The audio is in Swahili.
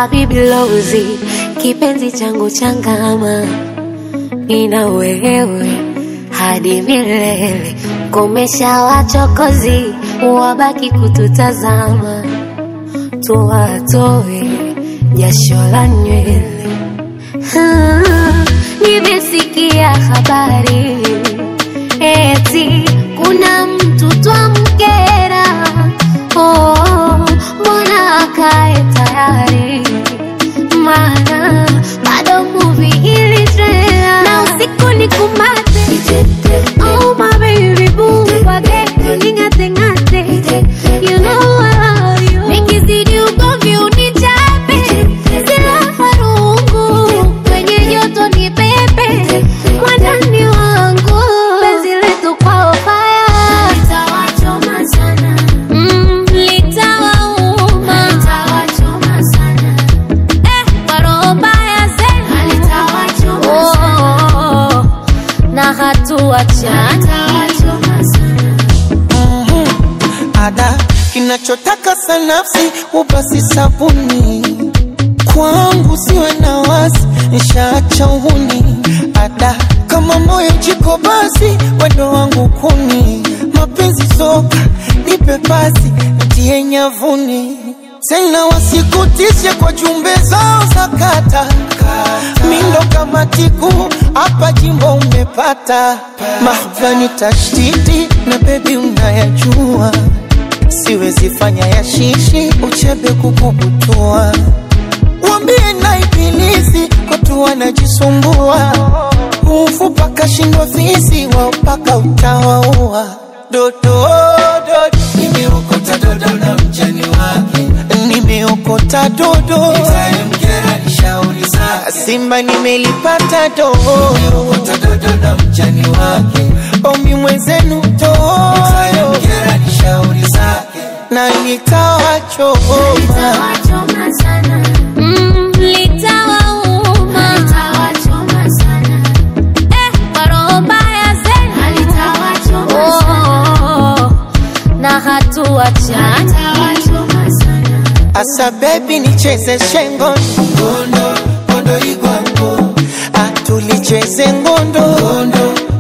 Habibi Lozi, kipenzi changu changama, nina wewe hadi milele. Komesha wachokozi, wabaki kututazama, tuwatoe jasho la nywele. Ah, Nimesikia habari eti kuna mtu twamkera. Oh, mbona akae tayari? Maana bado movie ili trailer na usiku ni kumate. Oh my baby boo, wage ning'ate ng'ate. You know I love you. Nikizidi ugomvi unichape, silaha rungu kwenye joto ni pepe, mwandani wangu penzi letu kwao fire litawachoma sana, mm, litawauma litawachoma sana, eh, kwa roho mbaya zenu litawachoma oh, na hatuachana litawachoma sana. ada kinachotaka sanafsi ubasi sabuni kwangu siwe na wasi nishaacha uhuni ada kama moyo jiko basi wendo wangu kuni mapenzi soka nipe pasi ntie nyavuni tena wasikutishe kwa jumbe zao za kata mindo kama tiku hapa jimbo umepata mahvani tashtiti na bebi unayajua siwezi fanya ya shishi uchebe kukubutua wambie na ibilisi kotu wanajisumbua ufupa kashindwa fisi wao mpaka utawaua dodo dodo nimeokota dodo na mjani wake nimeokota dodo itamkera ni shauri zake simba nimelipata dodo nimeokota dodo na mjani wake omi mwenzenu dodo itamkera ni shauri zake na nikawachoma Litawachoma sana. Mm, litawauma. Eh, kwa roho mbaya zenu. Oh, na hatuachana Asa baby nicheze shengo ngondo ngondo igwango atulicheze ngondo ngondo